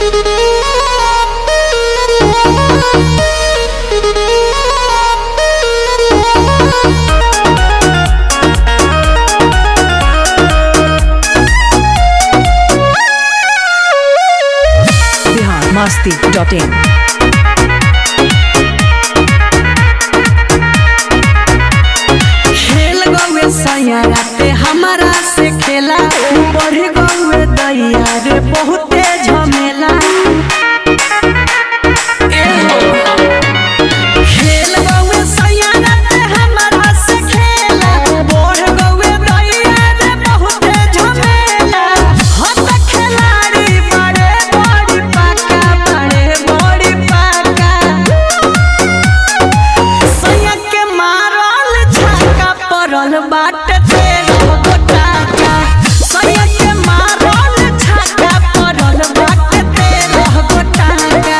Bihar Masti dot in खेल गौए सैयारा पे हमारा से खेला बढ़ गौए दैया रे बहुते झमेला ए हो। खेल गौए सैयारा पे हमारा से खेला बढ़ गौए दैया रे बहुते झमेला हम त खिलाड़ी बड़े बड़ी पाका बड़े बड़ी पाका सैया के मारल छक्का पड़ल बाटे तेरह गोटाका सैया के मारल छक्का पड़ल बाटे तेरह गोटाका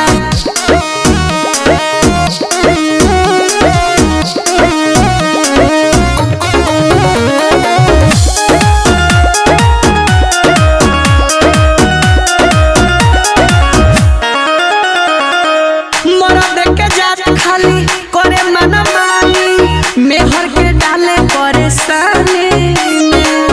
मरद के जात खाली करे मन मानी मेहर के डाले परेशानी में।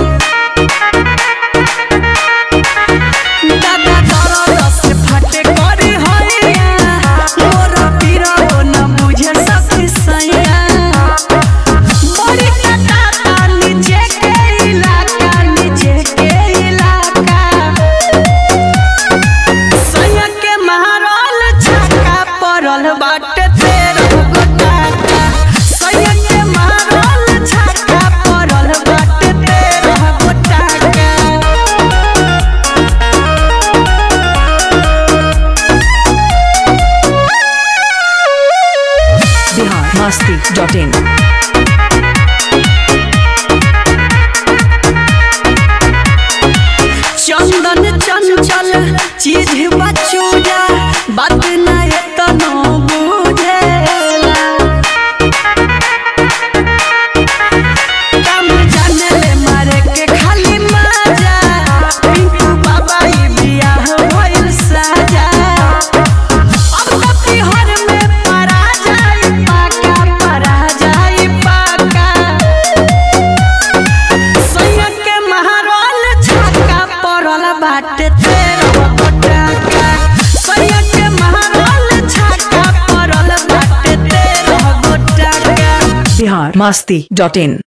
दादा दरद से फटे करी हैया मोर पीरा न बुझे सखी सैया बड़ी कटाता नीचे के इलाका नीचे के इलाका सैया के मारल छक्का पड़ल बाटे तेरह गोटाका सैया के मारल छक्का पड़ल बाटे तेरह गोटाका बिहार मस्ती डॉट इन चंदन चंचल चीज बचूजा बात ना एतनो बुझेला काम जाने ले मारे के खाली मजा पिंकू बाबा ई बियाह भइल साजा अब त पिहर में परा जाई पाका परा जाई पाका सैया के महारल छक्का पड़ल बाटे तेरह गोटाका सैया के महारल छक्का पड़ल बाटे तेरह गोटाका बिहार मस्ती डॉट इन